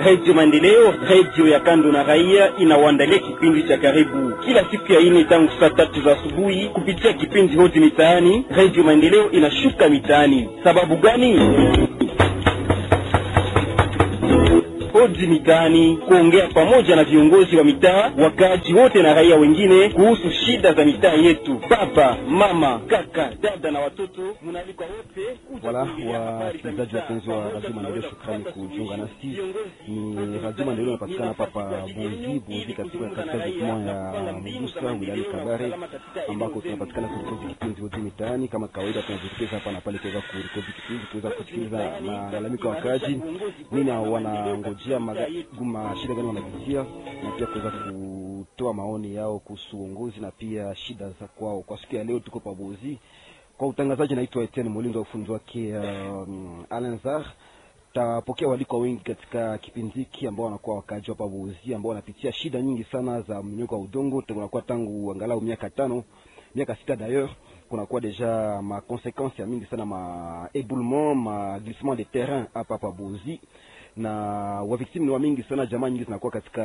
Redio Maendeleo, redio ya kando na raia, inawaandalia kipindi cha karibu kila siku ya ine tangu saa tatu za asubuhi kupitia kipindi hoti mitaani. Redio Maendeleo inashuka mitaani. Sababu gani? Hodi mitaani, kuongea pamoja na viongozi wa mitaa, wakaaji wote na raia wengine kuhusu shida za mitaa yetu. Baba, mama, kaka, dada na watoto, mnaalikwa wote Wala wasikilizaji wapenzi wa Radio Maendeleo, shukrani kujiunga nasi. Ni Radio Maendeleo inapatikana hapa pa Bunzi Bunzi, katika katika groupement ya Mugusa wilayani Kabare, ambako tunapatikana kurekodi kipindi hodi mitaani. Kama kawaida, tunajitokeza hapa na pale kuweza kurekodi kipindi, kuweza kusikiliza malalamiko ya wakaaji, nini wanangojea maguma, shida gani wanapitia, na pia kuweza kutoa maoni yao kuhusu uongozi na pia shida za kwao. Kwa siku ya leo tuko pa Bunzi kwa utangazaji naitwa Etienne Mulindo, ufunzi wake um, Alenzar. Tapokea waliko wengi katika kipindi hiki ambao wanakuwa wakaaji hapa Buzi, ambao wanapitia shida nyingi sana za mnyoko wa udongo. Tunakuwa tangu angalau miaka tano miaka sita d'ailleurs, kunakuwa deja ma conséquences ya mingi sana ma éboulement ma glissement de terrain hapa hapa Buzi na waviktimu ni wa mingi sana, jamaa nyingi zinakuwa katika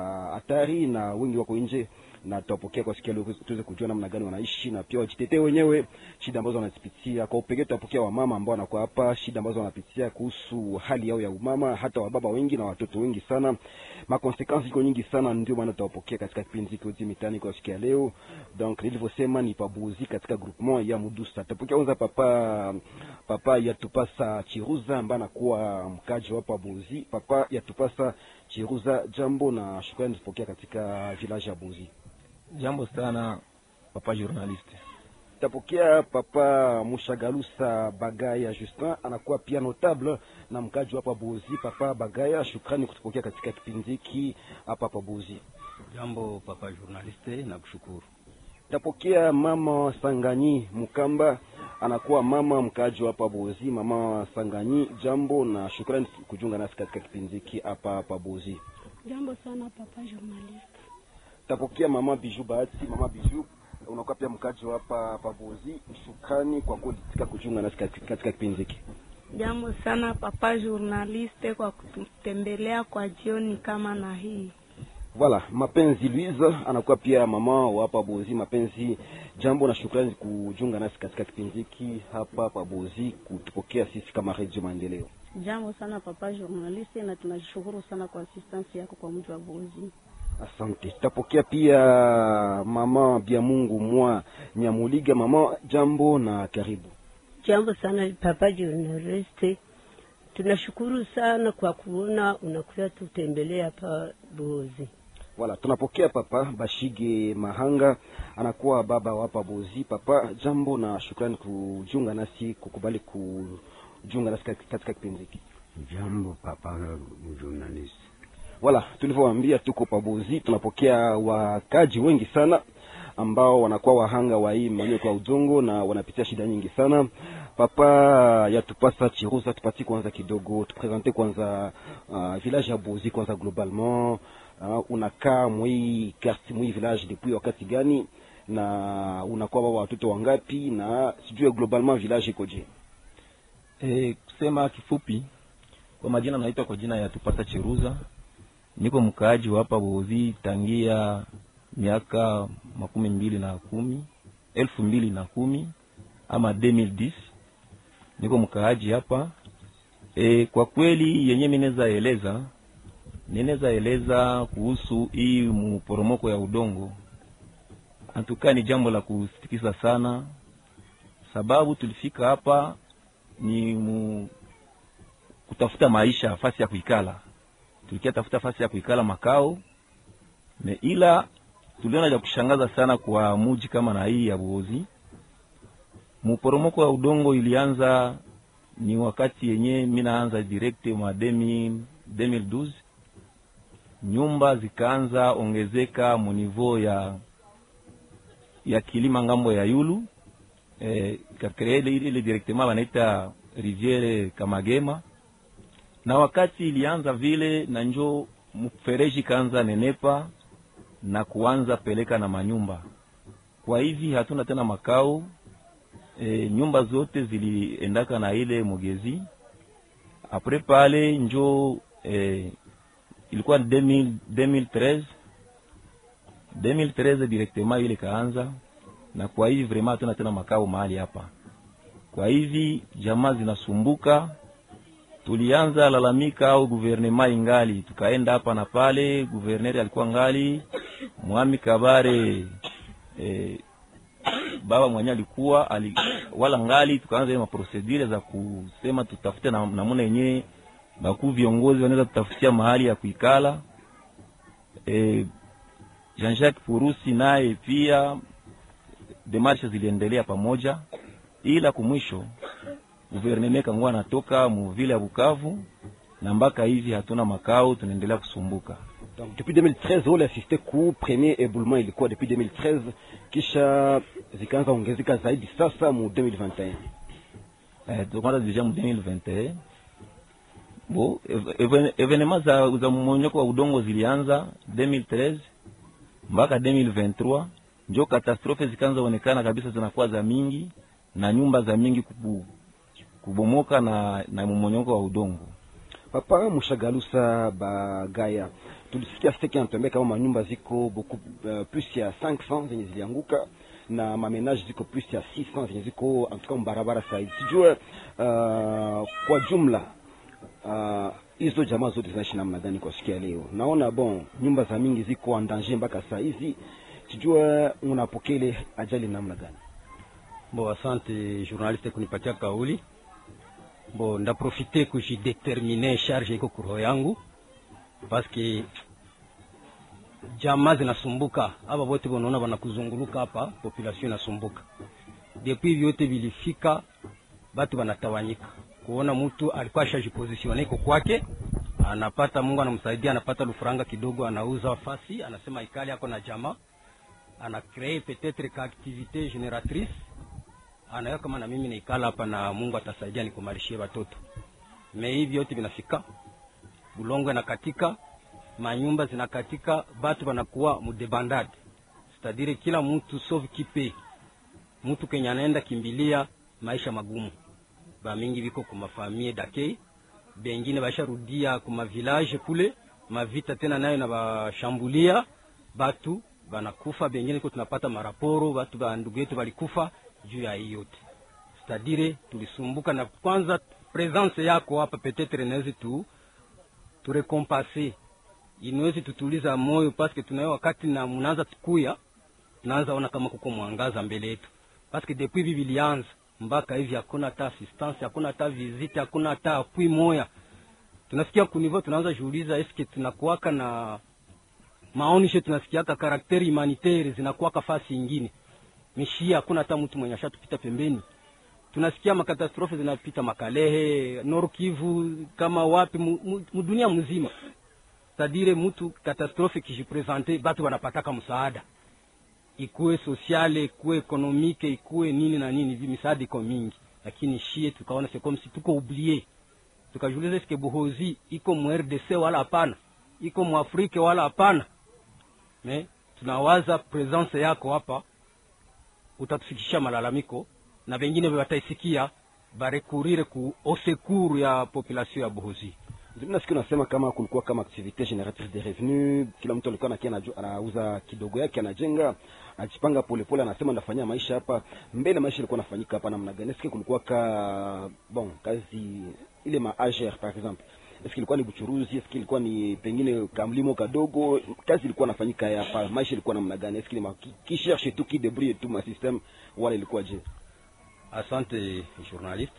hatari na wengi wako nje, na tutapokea kwa sikia leo tuweze kujua namna gani wanaishi na pia wajitetee wenyewe shida ambazo wanazipitia. Kwa upekee tutapokea wamama ambao wanakuwa hapa, shida ambazo wanapitia kuhusu hali yao ya umama, hata wababa wengi na watoto wengi sana, makonsekansi iko nyingi sana, ndio maana tutawapokea katika kipindi hiki Hodi Mitaani kwa sikia leo. Donc nilivyosema ni pabuzi katika groupement ya Mudusa. Tutapokea kwanza papa papa Yatupasa Chiruza ambaye anakuwa mkaji wa Pabuzi. Papa Yatupasa Chiruza, jambo na shukrani tupokea katika village ya Buzi. Jambo sana papa journaliste. Tapokea papa Mushagalusa Bagaya Justin, anakuwa pia notable na mkaji hapa Buzi. Papa Bagaya, shukrani kutupokea katika kipindi hiki hapa hapa Buzi. Jambo papa journaliste, na kushukuru. Tapokea mama Sanganyi Mukamba, anakuwa mama mkaji hapa Buzi. Mama Sanganyi, jambo na shukrani kujiunga nasi katika kipindi hiki hapa hapa Buzi. Jambo sana papa journaliste. Tapokea mama Biju Bahati, mama Biju unakuwa pia mkaji hapa hapa Buzi. Shukrani kwa kuitika kujiunga nasi katika katika kipindi hiki. Jambo sana papa journaliste kwa kutembelea kwa jioni kama na hii. Voilà, mapenzi Louise anakuwa pia mama wa hapa Buzi. Mapenzi, jambo na shukrani kujiunga nasi katika kipindi hiki hapa hapa Buzi, kutupokea sisi kama Radio Maendeleo. Jambo sana papa journaliste, na tunashukuru sana kwa assistance yako kwa mji wa Buzi. Asante. Tutapokea pia mama bia Mungu mwa Nyamuliga. Mama, jambo na karibu. Jambo sana papa journaliste, tunashukuru sana kwa kuona unakuja tutembelea hapa Buzi. Wala tunapokea papa Bashige Mahanga, anakuwa baba wa hapa Buzi. Papa, jambo na shukrani kujiunga nasi, kukubali kujiunga nasi katika kipindi hiki. Jambo papa journalist. Wala tulivyowaambia, tuko pabuzi, tunapokea wakaji wengi sana ambao wanakuwa wahanga wa hii mmonyoko wa udongo na wanapitia shida nyingi sana. Papa yatupasa Chiruza, tupatie kwanza kidogo, tupresente kwanza uh, village ya Buzi kwanza globalement. Uh, unakaa mwi quartier mwi village depuis wakati gani, na unakuwa baba watoto wangapi, na sijue globalement village ikoje? E, kusema kifupi, kwa majina naitwa kwa jina ya Tupasa Chiruza, niko mkaaji wa hapa Buzi tangia miaka makumi mbili na kumi elfu mbili na kumi ama 2010 niko mkaaji hapa e, kwa kweli yenye mineza eleza ninaweza eleza kuhusu hii mporomoko ya udongo antukaa ni jambo la kusitikisa sana, sababu tulifika hapa ni mu, kutafuta maisha, fasi ya kuikala. Tulikia tafuta fasi ya kuikala makao me, ila tuliona cha kushangaza sana kwa muji kama na hii ya Buhozi. Muporomoko wa udongo ilianza ni wakati yenye minaanza direct mwa 2012 nyumba zikaanza ongezeka munivo ya ya kilima ngambo ya yulu eh, kakree ile ile directement wanaita riviere Kamagema, na wakati ilianza vile na njo mfereji kaanza nenepa na kuanza peleka na manyumba. Kwa hivi hatuna tena makao e, nyumba zote ziliendaka na ile mugezi apre pale njo e, ilikuwa 2000 2013 2013 directement ile kaanza, na kwa hivi vraiment hatuna tena makao mahali hapa. Kwa hivi jamaa zinasumbuka, tulianza lalamika au guvernema ingali, tukaenda hapa na pale, guverneri alikuwa ngali Mwami Kabare eh, baba mwenye alikuwa ali, wala ngali, tukaanza ile maprosedure za kusema tutafute na namna yenyewe bakuu viongozi wanaweza tutafutia mahali ya kuikala. E, Jean-Jacques Purusi naye pia demarshe ziliendelea pamoja, ila kumwisho guverneme kangua anatoka muvile ya Bukavu na mpaka hivi hatuna makao, tunaendelea kusumbuka. Donc depuis 2013 wale assiste ku premier éboulement ilikuwa depuis 2013, kisha zikaanza ongezeka zaidi sasa mu 2021. Eh, tunaanza deja mu 2021 bo even- evenema za, za mmonyoko wa udongo zilianza 2013 mpaka 2023 njo katastrofe zikaanza onekana kabisa, zinakuwa za mingi na nyumba za mingi kubu, kubomoka na, na mmonyoko wa udongo. Papa Mushagalusa Bagaya, tulisikia seki anatembea kama manyumba ziko beaucoup uh, plus ya 500 zenye zilianguka na mamenage ziko plus ya 600 zenye ziko en tout cas mbarabara saidi. Sijue uh, kwa jumla uh, hizo jamaa zote zinaishi namna gani kwa siku ya leo? Naona bon nyumba za mingi ziko en danger mpaka saa hizi, sijue unapokea ile ajali namna gani? Bo, asante journaliste kunipatia kauli. Bo, ndaprofite kujidetermine charge iko kuroho yangu paske jamaa zinasumbuka, aba bote bonaona banakuzunguluka hapa, population inasumbuka. Depuis vyote vilifika, batu banatawanyika, kuona mtu alikuwa ashajipositione iko kwake, anapata Mungu anamsaidia, anapata lufuranga kidogo, anauza fasi, anasema ikali yako na jamaa, ana cree peut-être ka activité génératrice anayo kama na mimi naikala hapa na Mungu atasaidia nikumalishie watoto. Me hivi yote vinafika, bulongo inakatika, manyumba zinakatika, batu wanakuwa mudebandade, cetadire kila mtu sauve kipe mtu kenye anaenda kimbilia maisha magumu. Ba mingi viko kumafamie dake, bengine basharudia kuma village kule, mavita tena nayo na bashambulia batu banakufa, bengine ko tunapata maraporo batu ba ndugu yetu balikufa juu ya hii yote cetadire tulisumbuka na kwanza presence yako hapa petetre inawezi tu turekompase inawezi tutuliza moyo paske tunayo wakati na mnaanza tukuya tunaanza ona kama kuko mwangaza mbele yetu paske depuis hivi vilianza mpaka hivi hakuna hata assistance hakuna hata visite hakuna hata apui moya tunasikia kunivo tunaanza jiuliza eske tunakuwaka na maonishe tunasikiaka karakteri humanitaire zinakuwaka fasi ingine mishia hakuna hata mtu mwenye ashatupita pembeni. Tunasikia makatastrofe zinapita Makalehe, Nord Kivu, kama wapi mu, mu, mu dunia mzima. Tadire mtu katastrofe kijipresente, batu wanapataka msaada, ikuwe sosiale, ikuwe ekonomike, ikuwe nini na nini, hivi misaada iko mingi, lakini shie tukaona c'est comme si tuko oublié. Tukajiuliza eske Buhozi iko mu RDC wala hapana, iko mu Afrika wala hapana. Me tunawaza presence yako hapa utatufikisha malalamiko na vengine wataisikia barekurire ku osekuru ya population ya Buhozi. Mimi nasikia unasema kama kulikuwa kama activite génératrice de revenu, kila mtu alikuwa anakia anaju- anauza kidogo yake, anajenga, anajipanga polepole, anasema ndafanyia maisha hapa mbele. Maisha ilikuwa nafanyika hapa namna gani? Eske kulikuwa ka bon kazi ile ma AGR par exemple, eske ilikuwa ni buchuruzi? Eske ilikuwa ni pengine kamlimo kadogo? Kazi ilikuwa nafanyika hapa, maisha ilikuwa namna gani? Eske ni ma qui, qui cherche tout qui débrouille tout ma système, wala ilikuwa je? Asante journaliste,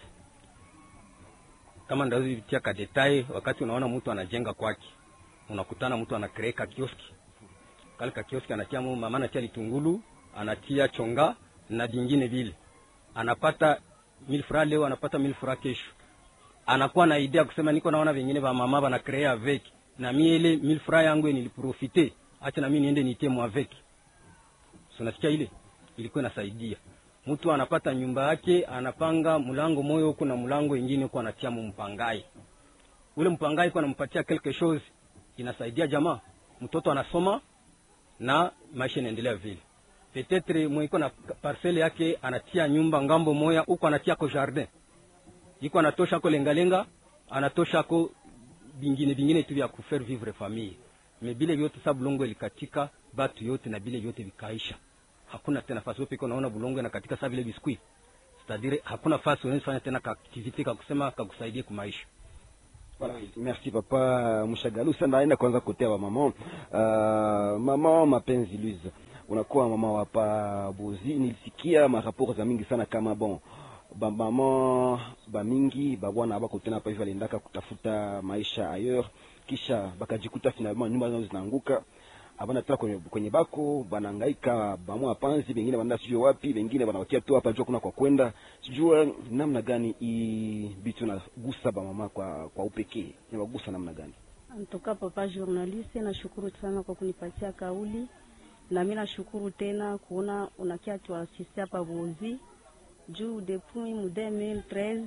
kama ndazitia ka detail, wakati unaona mtu anajenga kwake, unakutana mtu anakreeka kioski kale ka kioski anatia mu mama anatia litungulu anatia chonga na vingine vile, anapata mil fra leo, anapata mil fra kesho, anakuwa na idea kusema niko naona vingine va mama bana créer avec na mie ile mil fra yangu niliprofite, acha na mimi niende nitie mu avec. So nasikia ile ilikuwa inasaidia mtu anapata nyumba yake, anapanga mlango moyo huko na mlango ingine huko anatia mu mpangai. Ule mpangai kwa anampatia quelque chose, inasaidia jamaa, mtoto anasoma na maisha inaendelea vile. Petetre mwiko na parcelle yake anatia nyumba ngambo moya huko anatia ko jardin, iko anatosha ko lengalenga, anatosha ko bingine bingine tu vya kufaire vivre famille me bile vyote sa bulongo ilikatika batu yote na bile vyote vikaisha hakuna tena fasi wewe peke unaona bulongo inakatika sa vile biskuit c'est-à-dire hakuna fasi unaweza fanya tena ka activity ka kusema kakusaidie kumaisha Voilà. Merci papa Mshagalu. Sasa naenda kwanza kotea wa mama. Uh, mama mapenzi Luiza. Unakuwa mama wa pa Bozi. Nilisikia maraporo za mingi sana kama bon ba mama ba mingi ba bwana bako tena hapa hivi aliendaka kutafuta maisha ailleurs kisha bakajikuta finalement nyumba zao zinaanguka abana tena kwenye, kwenye bako banahangaika bamwa panzi bengine banaenda sijui wapi bengine banawakia tu hapa jua kuna kwa kwenda sijua namna gani hii bitu nagusa bamama kwa kwa upekee inawagusa namna gani Antoka papa journaliste, nashukuru sana kwa kunipatia kauli, na mimi nashukuru tena kuona unakia tuasiste hapa Bozi juu depuis mu 2013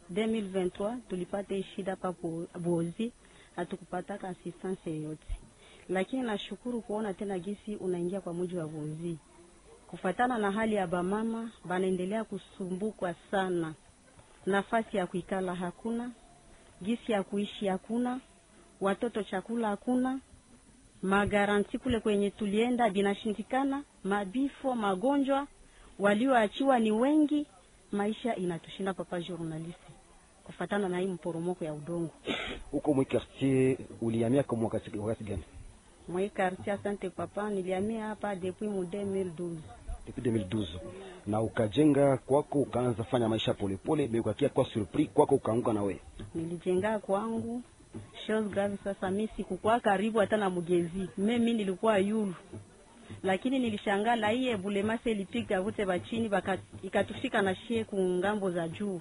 2023 tulipata hii shida hapa Bo- Bozi, hatukupataka assistance yoyote, lakini nashukuru kuona tena gisi unaingia kwa muji wa Bozi kufatana na hali ya bamama banaendelea kusumbukwa sana, nafasi ya kuikala hakuna, gisi ya kuishi hakuna, watoto chakula hakuna, magaranti kule kwenye tulienda binashindikana, mabifo, magonjwa, walioachiwa ni wengi, maisha inatushinda papa journaliste, kufatana na hii mporomoko ya udongo huko mwi quartier ulihamia kwa wakati wakati gani mwe quartier. Asante papa, nilihamia hapa depuis mu 2012 depuis 2012 na ukajenga kwako ukaanza fanya maisha polepole be ukakia kwa surpris kwako ukaanguka na wewe nilijenga kwangu chose grave. Sasa mi sikukuwa karibu hata na mgezi, mimi nilikuwa yulu, lakini nilishangaa la hii ebulemase ilipiga wote bachini baka ikatufika na shie kungambo za juu.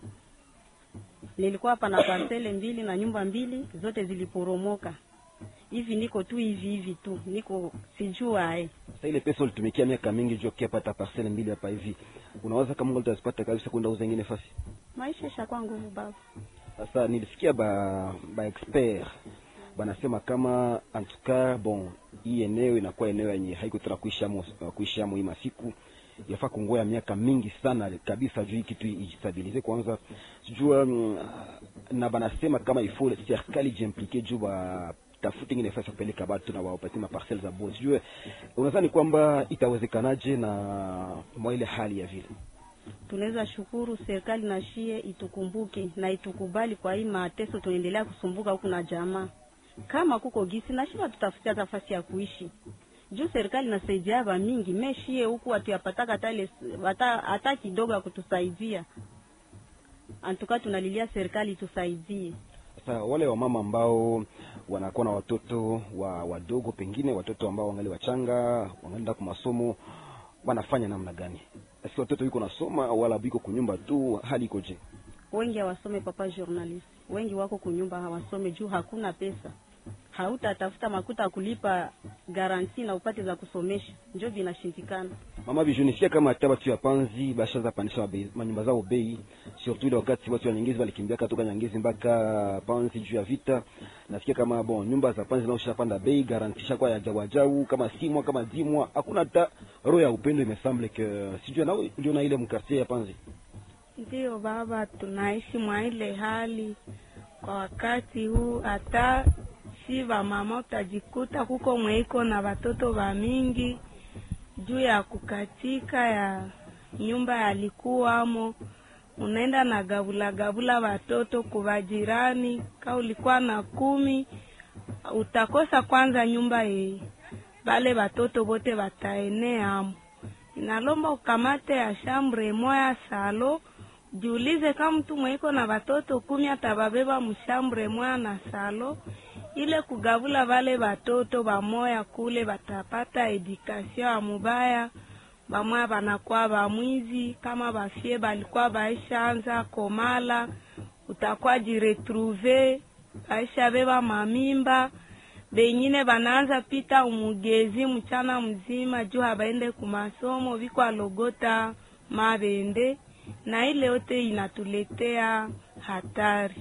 Nilikuwa hapa na parcele mbili na nyumba mbili zote ziliporomoka. Hivi niko tu hivi hivi tu, niko sijua eh. sasa ile pesa ulitumikia miaka mingi juu kia pata parcelle mbili hapa hivi unaweza kama Mungu utazipata kabisa kwenda uza ingine fasi Maisha ishakuwa nguvu baba. sasa nilisikia ba ba expert banasema kama en tout cas bon hii eneo inakuwa eneo yenye haiko tena kuishi amo kuishi amo hii masiku yafaa kungoya miaka mingi sana kabisa juu hii kitu ijistabilize kwanza sijua mm, na banasema kama ifo serikali jiimplike juu ba tafute ingine nafasi ya kupeleka batu na wapatie maparcelle za bosi sijue unadhani kwamba itawezekanaje na mwa ile hali ya vile tunaweza shukuru serikali na shie itukumbuke na itukubali kwa hii mateso tunaendelea kusumbuka huku na jamaa. Kama kuko gisi na shie tutafutia nafasi ya kuishi juu serikali nasaidia ba mingi meshie huku hatuyapataka hata ile hata hata kidogo ya kutusaidia. Antuka tunalilia serikali itusaidie. Sasa wale wamama ambao wanakuwa na watoto wa wadogo, pengine watoto ambao wangali wachanga, wanaenda kwa masomo, wanafanya namna gani? Asi watoto yuko nasoma wala biko kunyumba tu, hali ikoje? Wengi hawasome papa journalist, wengi wako kunyumba hawasome juu hakuna pesa. Hautatafuta makuta ya kulipa garanti na upate za kusomesha, njo vinashindikana. Mama bijunisia kama hata watu ya panzi bashaza pandisha mabe- manyumba zao bei, surtout ile wakati watu wa Nyangezi walikimbia katoka Nyangezi mpaka panzi juu ya vita. Nasikia kama bon nyumba za panzi nao shapanda bei, garantisha kwa ya jawajau kama simwa kama dimwa, hakuna hata roho ya upendo imesemble que sijui nao ndio na ile mkartie ya panzi. Ndiyo baba, tunaishi mwa ile hali kwa wakati huu. Hata si vamama utajikuta kuko mweiko na watoto wa mingi juu ya kukatika ya nyumba yalikuwamo, unaenda na gabula gabula watoto kuva jirani. Ka ulikuwa na kumi, utakosa kwanza nyumba ye bale watoto bote wataeneamo. Inalomba ukamate ya shambre moya salo jiulize kama mtu mweiko na watoto kumi atababeba mshambre moya na salo ile kugavula vale watoto bamoya kule batapata edukasio ya mubaya, bamoya banakuwa bamwizi. Kama bafie balikuwa baishaanza komala, utakuwa jiretrouve baisha beba mamimba, bengine banaanza pita umugezi mchana mzima juu habaende kumasomo, viko alogota mabende, na ile yote inatuletea hatari.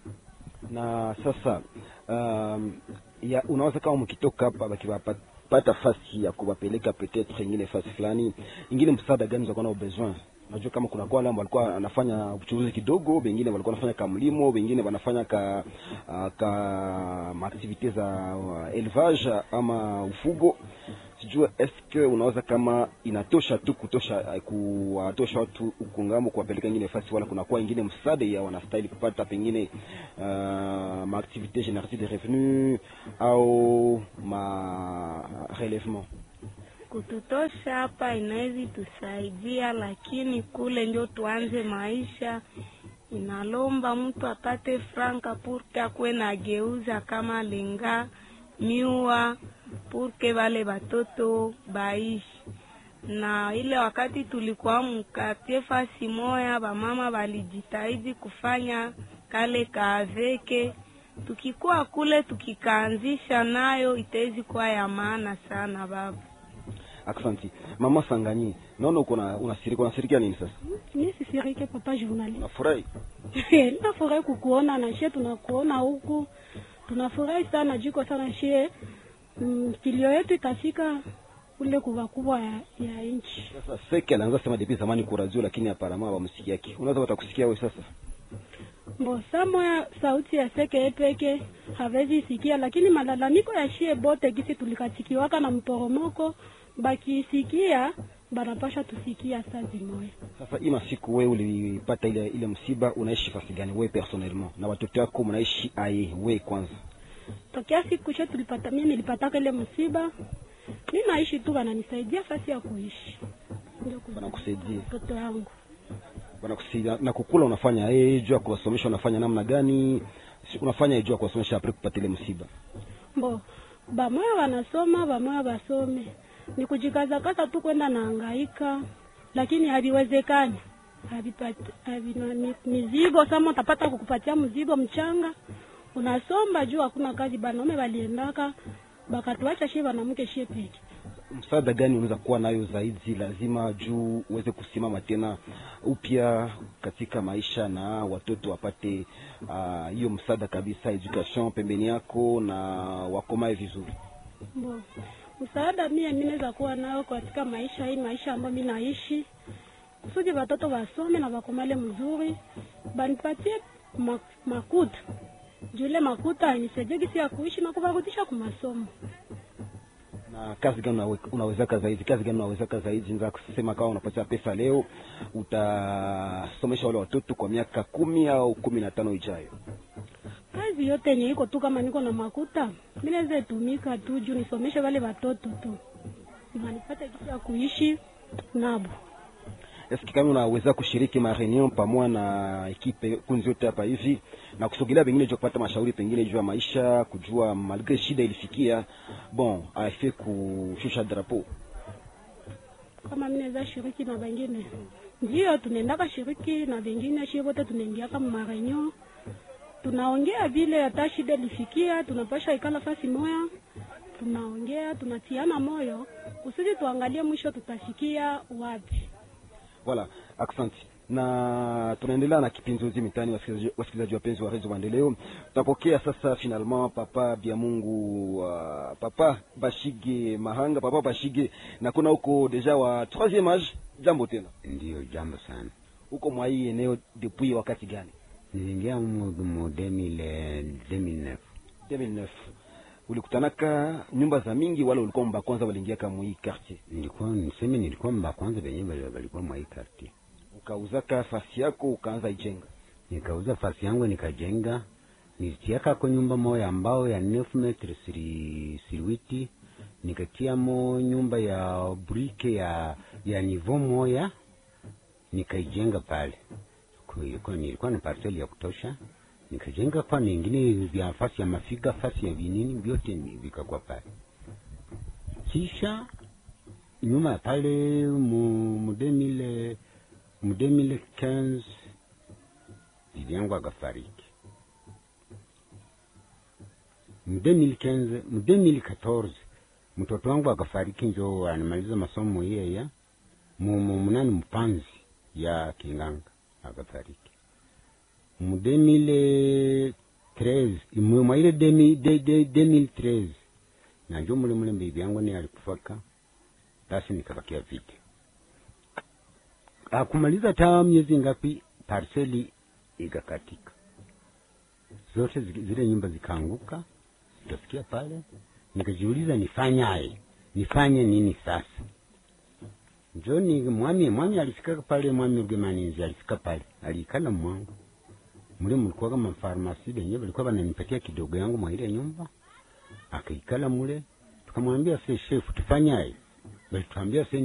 na sasa um, ya unaweza kama mkitoka hapa bakiwapata fasi ya kuwapeleka peut-être ingine fasi fulani ingine, msaada gani za kuwa na besoin Unajua kama kuna kwa wale ambao walikuwa wanafanya uchuruzi kidogo, wengine walikuwa wanafanya kamlimo, wengine wanafanya ka uh, ka maaktivite za uh, élevage ama ufugo. Sijua eske unaweza kama inatosha tu kutosha uh, kuwatosha watu huku ngambo kuwapeleka ingine fasi, wala kuna kwa ingine msaada ya wanastahili kupata pengine uh, maaktivite génératrice de revenu au ma relèvement kututosha hapa inawezi tusaidia, lakini kule ndio tuanze maisha, inalomba mtu apate franka purke akuwe na geuza kama lenga miwa purke wale batoto baishi na ile wakati tulikuwa mkatie fasi moya, bamama walijitahidi kufanya kale kaaveke tukikuwa kule tukikaanzisha nayo itawezi kuwa ya maana sana baba. Aksanti mama Sanganyi, naona uko na unasirika, unasirikia nini sasa? Mi sisirike papa journalist. Unafurahi? Nafurahi kukuona na shie, tunakuona huku, tunafurahi sana jiko sana shie. Mm, kilio yetu ikafika kule kubwa kubwa ya, ya nchi. Sasa Seke alianza sema depuis zamani kwa radio, lakini aparama wamsikia yake. Unaweza watakusikia wewe sasa? Mbo samoya sauti ya Seke epeke havezi sikia, lakini malalamiko ya shie bote kisi tulikatikiwaka na mporomoko bakisikia banapasha tusikia saa zimoya. Sasa ima siku wewe ulipata ile ile msiba, unaishi fasi gani wewe personnellement, na watoto wako mnaishi aye wewe kwanza? Tokea siku she tulipata, mimi nilipataka ile msiba, mi naishi tu, wananisaidia fasi ya kuishi, ndio Wanakusaidia, mtoto yangu wanakusaidia na kukula. Unafanya eh, juu ya kuwasomesha, unafanya namna gani? Si- Unafanya juu ya kuwasomesha apre kupata ile msiba? mbo bamoya wanasoma bamoya basome, ni kujikazakaza tu kwenda naangaika, lakini haviwezekani havipati havina mi- mizigo. Sama utapata kukupatia mzigo mchanga, unasomba juu hakuna kazi. Banaume waliendaka bakatuacha shie wanamke shie peke Msaada gani unaweza kuwa nayo zaidi lazima juu uweze kusimama tena upya katika maisha na watoto wapate ah, hiyo msaada kabisa, education pembeni yako na wakomae vizuri? Mbo, msaada mie mi naweza kuwa nao katika maisha hii, maisha ambayo mi naishi, kusudi watoto wasome na wakomale mzuri, banipatie ma, makuta jule makuta anisaidie gisi ya kuishi na kuvarudisha kumasomo. na kazi gani unawe- unawezaka zaidi? Kazi gani unawezaka zaidi? Naweza kusema kama unapatia pesa leo, utasomesha wale watoto kwa miaka kumi au kumi na tano ijayo. Kazi yote yenye iko tu, kama niko na makuta mi naweza tumika tu juu nisomeshe wale watoto tu, wanipate gisi ya kuishi nabo. Eski kama unaweza kushiriki ma reunion pamoja na ekipe kunzi yote hapa hivi na kusogelea pengine juu ya kupata mashauri pengine juu ya maisha, kujua malgre shida ilifikia bon afe kushusha drapeau kama mimi naweza shiriki na wengine, ndio tunaendaka shiriki na wengine, shi wote tunaingiaka marenyo, tunaongea vile hata shida ilifikia, tunapasha ikala fasi moya, tunaongea tunatiana moyo kusudi tuangalie mwisho tutafikia wapi. Voilà, asante. Na tunaendelea na kipindi uzi mitani, wasikilizaji wasikilizaji wapenzi wa redio Maendeleo. Tutapokea sasa finalement papa bya Mungu uh, papa Bashige Mahanga, papa Bashige na kuna huko deja wa troisième âge. Jambo tena, Ndiyo, jambo sana. huko mwa hii eneo depuis wakati gani? Niliingia mu mu 2000 2009 2009 ulikutanaka nyumba za mingi, wala ulikuwa mba kwanza waliingia kama hii quartier, nilikuwa niseme, nilikuwa mba kwanza venye walikuwa mwa hii karti, ukauzaka fasi yako ukaanza ijenga nikauza fasi yangu nikajenga, nilitiaka kwa nyumba moya ambao ya 9 metre siri siriwiti, nikatiamo nyumba ya brike ya ya nivo moya nikaijenga pale. Kwa hiyo kwa nilikuwa na parcel ya kutosha, nikajenga kwa ningine vya fasi ya mafiga, fasi ya vinini vyote ni vikakuwa pale. Kisha nyuma ya pale mu mu 2000 mu 2015 bibi yangu akafariki. Mu 2015 mu 2014 mtoto wangu akafariki, njo anamaliza masomo yeya mu mu munani mpanzi ya Kinganga akafariki mu 2013 mu mwa ile 2013 na njo mule mule bibi yangu ni alikufaka, basi nikabakia vite akumaliza taa miezi ngapi parseli ikakatika zote zi- zile nyumba zikaanguka zikafikia pale nikajiuliza nifanyaye nifanye nini sasa njoni mwami mwami alifika pale mwami Rugemaninzi alifika pale aliikala mwangu mule mulikuwa kama farmasi benye balikuwa bananipatia kidogo yangu mwa ile nyumba akaikala mule tukamwambia se shefu tufanyaye balituambia se